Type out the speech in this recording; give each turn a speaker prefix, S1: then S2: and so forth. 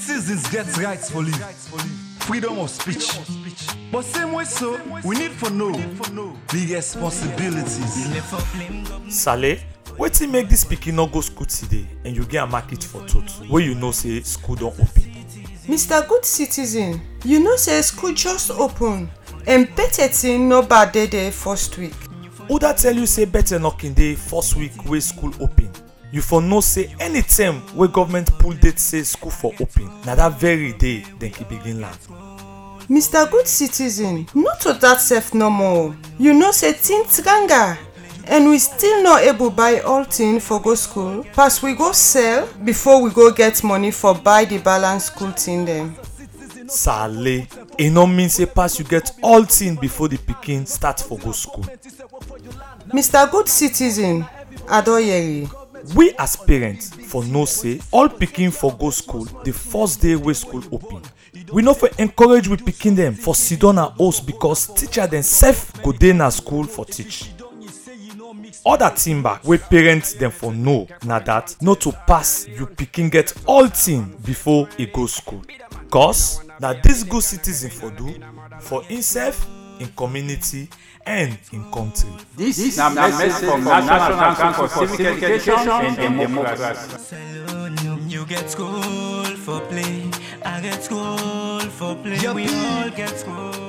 S1: Citizens get rights for live. Freedom of speech. But same way so, we need for know the responsibilities.
S2: Sale, wetin make dis pikin no go school today and you get am market for tot wey you know say school don open?
S3: mr good citizen you know say school just open and better thing no bad dey there first week
S2: Who dat tell you say better knocking dey first week wey school open? You for know say any term wey government pull date say school for open na dat very day dem fit begin land.
S3: mr good citizen no to that sef no more you know say things tranga and we still no able buy all thing for go school pass we go sell before we go get money for buy the balance school thing dem.
S2: Sale, e no mean say pass you get all thing before the pikin start for go school.
S3: mr good citizen adoyeri
S2: we as parents for know say all pikin for go school the first day wey school open we no for encourage we pikin dem for sidon na house because teacher dem sef go dey na school for teach other thing back wey parents dem for know na that no to pass you pikin get all thing before e go school cause na dis good citizen for do for himself im community and im country.
S4: This na message from National Council for Civic Education and Democracy.
S5: Saloon, you get school for play. I get school for play. We all get school.